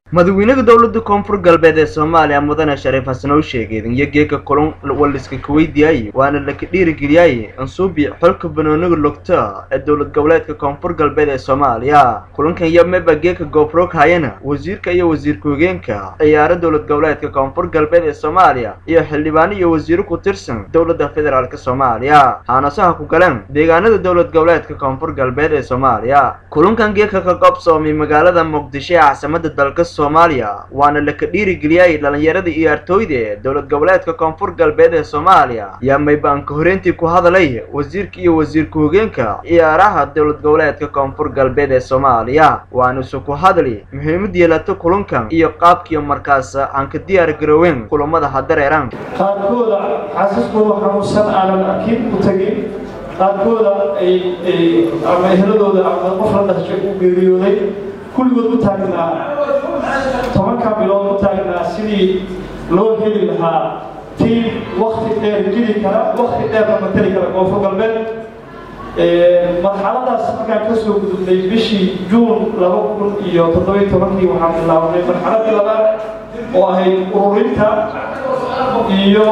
madaxweynaha dowladda koonfur galbeed ee soomaaliya mudane shariif xasan oo sheegay iyo geeka kulun waliska kuweydiyaay waana laka dhiirigeliyay ansuubi xulka banooniga lugta ee dowlad goboleedka koonfur galbeed ee soomaaliya kulankan iyo meba geeka goobroog hayana wasiirka iyo wasiir ku-higeenka ciyaaro dowlad goboleedka koonfur galbeed ee soomaaliya iyo xildhibaano iyo wasiiro ku tirsan dowladda federaalk soomaaliya haanasaha ku galeen deegaanada dowlad goboleedka koonfur galbeed ee soomaaliya kulankan geeka ka qabsoomay magaalada muqdisho ee caasimada dalka soomaaliya waana laka dhiirigeliyay dhalinyarada iyo artooyda ee dowlad goboleedka koonfur galbeed ee soomaaliya yaa maybaanka horeyntii ku hadalay wasiirka iyo wasiir ku-higeenka ciyaaraha dowlad goboleedka koonfur galbeed ee soomaaliya waana isu ku hadli muhiimad yeelata kulankan iyo qaabkiiyo markaas aan ka diyaar garoweyn kulamada hadareeran qaarkooda xasiskooda xanuunsan aanan arkin u tagin qaarkooda ay ama ehladooda ama qof la dhashay u geeriyooday kulligood u taagnaa tobanka bilood u taagnaa sidii loo heli lahaa tiim wakti dheer geli kara wakti dheerna matali kara koonfur galbeed marxaladaas markaan ka soo gudubnay bishii juun laba kun iyo toddobiyo tobankii waxaan bilaabnay marxaladii labaad oo ahayd ururinta iyo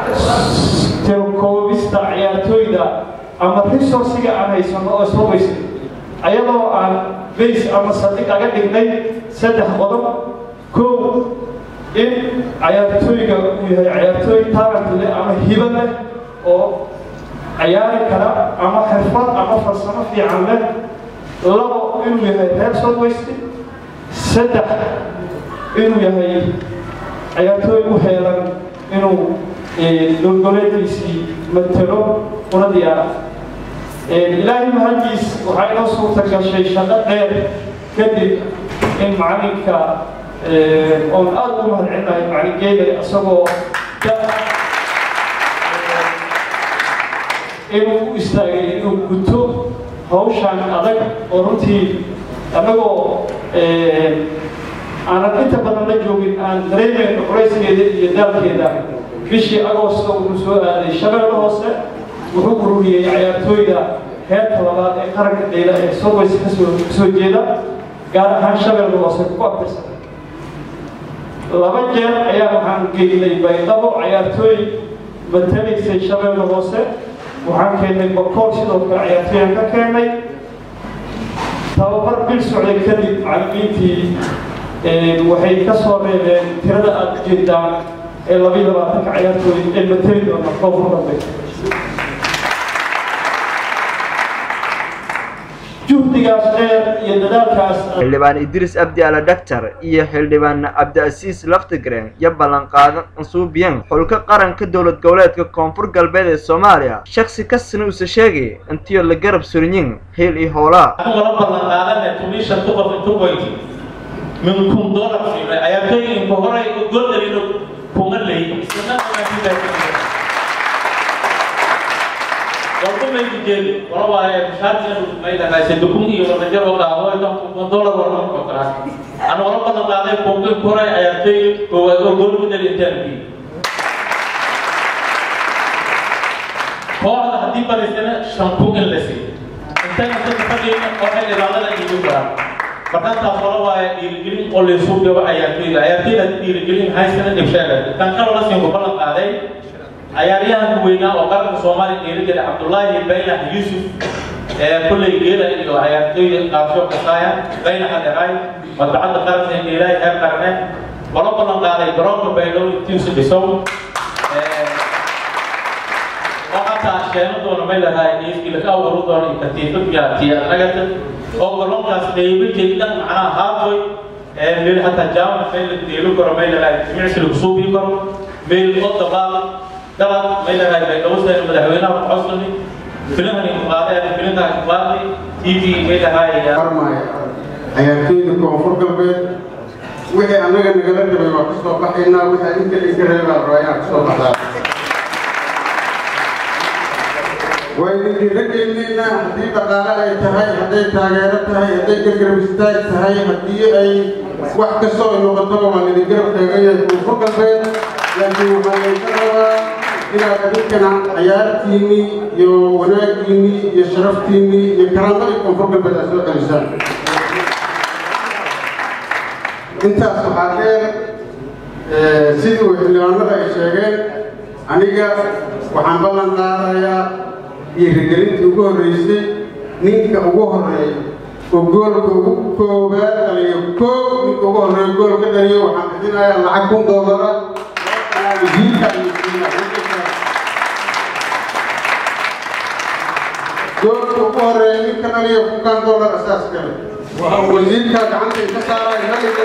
koobista ciyaartooyda ama resourciga aan haysano oo soo weysay ayadoo aan base ama saldhig aga dhignay saddex qodob kow in ciyaartooyga uu yahay ciyaartooy talent leh ama hibo leh oo ciyaari kara ama xirfad ama farsamo fiican leh labo inuu yahay reer southwest saddex inuu yahay ciyaartooy u heelan inuu dowlgoleedkiisii matelo una diyaara ilaahay mahadiis waxaa inoo suurta gashay shaqo dheer kadib in macalinka oon aada ugu mahadcelinahay macalingeeda isagoo inuu u istaagay inuu guto hawshan adag oo runtii annagoo aanan inta badan la joogin aan dareemayno culayskeeda iyo daalkeeda bishii agoosto wuxuu soo aaday shabeelle hoose wuxuu ururiyey ciyaartooyda heerka labaad ee qaranka dhayla ee soways kasoo soo jeeda gaar ahaan shabeelle hoose ku abtirsan laba jeer ayaa waxaan geynay baydhabo ciyaartooy matalaysay shabeelle hoose waxaan keennay bakool sidoo kale ciyaartooyaan ka keennay tababar bil socday kadib macallimiintii waxay ka soo reebeen tirada aada u jeedaan ee labiyo labaatanka ciyaartooy ee matali doona koonfur galbeed juhdigaas dheer iyo dadaalkaas xildhibaan idriis abdi ala dhaktar iyo xildhibaan cabdiasiis laftigreen iyo ballanqaadan ansuubiyan xulka qaranka dowlad goboleedka koonfur galbeed ee soomaaliya shaksi kasina uuse sheegay intiyo la garab surinyin hiil iyo hoolaa wala ballanqaadane tumisha tuqof intu qoyti min kun dolar fiimay ciyaartooyinka horay goldalino kuma ley walkumayku jeedi wala waaye mushaarkeenu maydahaase dukun iyo wadajar oo dhaabo idan kun dolar wala ko kala ana wala badan qaaday kunka koray ciyaartooy koowaad oo gool midal intaanki kooxda haddii badaysana shan kun in la siiyo intana dadka fadhiyana waxay ilaalada iigu garaa markaantaas wala waaye dhiirigelin oo laysugu gabo ciyaartooyda ciyaartooyda dhiirigelin haysana dhibsheega tan kaloo la siin ku ballan qaaday ciyaaryahanka weynaa oo qaranka soomaaliya dhiirigeli cabdullaahi baynax yuusuf ee kulley geela iyo ciyaartooyda qaabsho kasaaya baynax adheeraay madbacadda qaranka ee geelahay heer qarne wala ballan qaaday garoonka baydhow intiisu dhisow oo hataa sheeno doona may lahaay niiskii laka awaru doona iyo katiifad yaatiya nagata oo garoonkaas qeybo jeeddan macnaha haatoy meel hataa jaamana meel la deelu karo may lahaay jimicsi lagu suubii karo meel oo dabaal dalad may lahaay bay dhawseen madaxweynaha coslani filahani qaadeen filintaas qaadi tv may lahaay ciyaartooyda koonfur galbeed wixii annaga nagala rabay waa kasoo baxaynaa wixii inta inka reebaa rabaa inaan kasoo baxdaa waa idin dhiirageynaynaa haddii dhaqaale ay tahay hadday taageero tahay hadday gargarab istaag tahay haddii ay wax kastoo ay noqotaba waan idin garab taagan yahay koonfur galbeed laakiin waxaan idinka rabaa inaad adinkana ciyaartiinnii iyo wanaaggiinnii iyo sharaftiinnii iyo karaamadii koonfur galbeed aad soo celisaan intaas waxaa dheer sidii uu xildhibaanada ay sheegeen aniga waxaan ballan qaadayaa dhiirigelintii ugu horreysay ninka ugu horreeya oo goolka ugu koobaad dhaliyo koow ninka ugu horreeya gool ka dhaliyo waxaan bixinayaa lacag kun doolara goolka ugu horreeya ninka dhaliyo kunkan doolar asaas kale wasiirka gacanta ka saaraya nagiga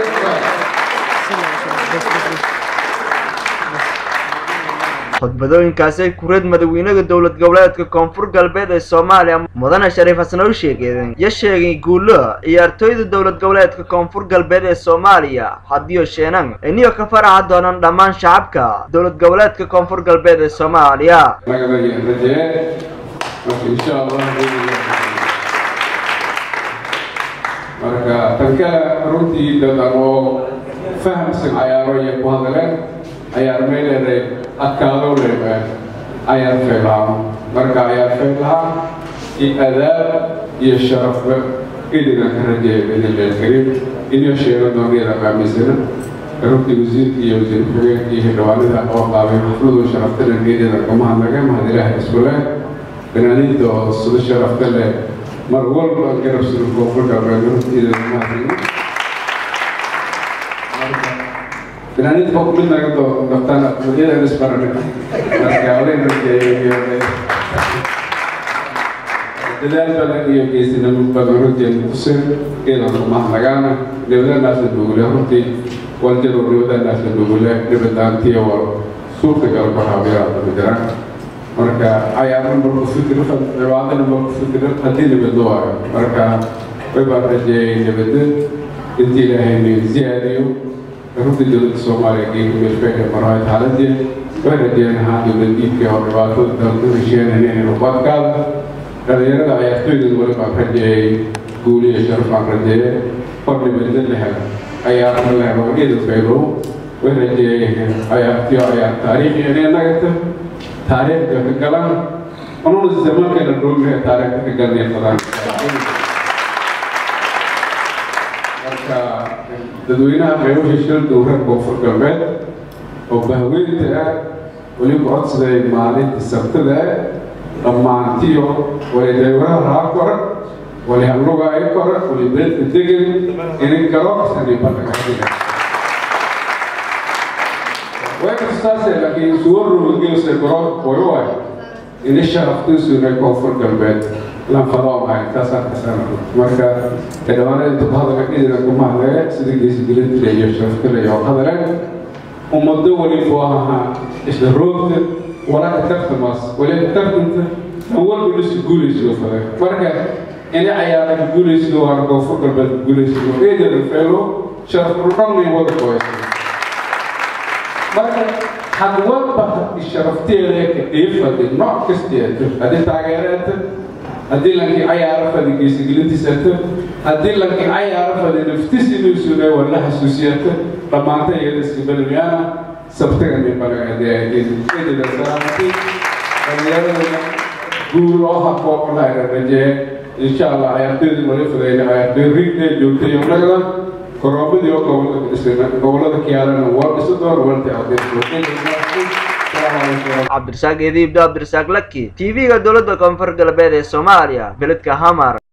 khudbadooyinkaasi kureed madaxweynaha dowlad goboleedka koonfur galbeed ee soomaaliya mudane shariif xasan oo sheegeen ya sheegay guulo ciyaartooyda dowlad goboleedka koonfur galbeed ee soomaaliya hadiyo sheenan iniyo ka faraxa doonaan dhammaan shacabka dowlad goboleedka koonfur galbeed ee soomaaliya marka tanka runtii dadan oo fahamsan cayaaro iyo ku hadaleen ayaar meeleeday adkaadoo leedahay ayaar feelaha marka ayaar feelaha iyo adaab iyo sharafba idina ka rajeeya bidillah kariim inoo sheego dooniyada qaamisana runtii wasiirka iyo wasiir ku-xigeenka iyo xildhibaanada oo qaabay xafladu sharaftana geedeeda kama hadlaga mahad ilaaha isku leh banaaniinta oo sida sharafta leh mar walba garab sida koonfur galbeed runtiida mahadin banaaniinta baa kumid naga doo daftaan wadyada isbarane marka olen dadaal badan iyo geesinimo badan runtii kutuseen iidan mahadnagaana nabadanaasna dugule runtii waljado nabadanaasna dugule nabadaantiya waa suurtagal bahaabiyaa jiraan marka cayaarna marku fikiro cibaadana marku fikiro haddii nabadlo waayo marka way baan rajeeyay nabadda intii ilaahayna ziyaadiyo runtii dowladda soomaaliya geega meelfeega marahay xaaladii way rajeeyeen ahaan dowlad diibkii oo dhibaatada dalka hesheenan inay rubaadkaada dhalinyarada ciyaartooyda wali baan rajeeyay guuliya sharaf baan rajeeyay hor nabadda la helo cayaarna la helo iyada faylow way rajeeyeen cayaartiyo cayaar taariikhi inay nagata taariikhda ka galaan anuna zamaankeena dhoogaha taariikhda ka galnay qadaan marka dadweynaha qeybasha shil dowra koonfur galbeed oo bahweynta ah weliba codsaday maalinta sabtada ah dhammaantiyo wali daywaraha raa kora wali halluga ay kora wali beedka degan inay galo saniibadhagaxiga way kastaase laakiin suwarroga geelse goro way waay ini sharaftiisuna koonfur galbeed lanfadoo ahay taasaan kasana marka xildhibaanada inta ku hadalka idina kuma hadlee sida geesigelintile iyo sharaftile iyo hadaleen ummado waliba ahaa isla roogta walaka tartamaas waliba tartanta an walba lisu guulaysido fale marka ini cayaara guulaysido waana koonfur galbeed guulaysido eedada feelo sharaf dhudhanay wada kooysa marka had walba sharafteeda ka dhiifadi nooc kasteeto haddii taageereeta haddii lankii cayaaro fadi geesigelintiisato haddii lankii cayaaro fadi naftisinuusuna wala xasuusiyato dhammaanta iyada iskabalmiyaana sabtaga nibalagadeedidasalaamti dhalinyarada guul oo hako lahayra rajee insha allah cayaartooydii wali fadayna cayaartooy rigdee joogtay nagda koroomadii oo gobolada dhisana gobolada kiyaalana waa dhisi doon walta cabdirasaaq eediibdo cabdirasaaq laki tv-ga dowladda koonfur galbeed ee soomaaliya beledka hamar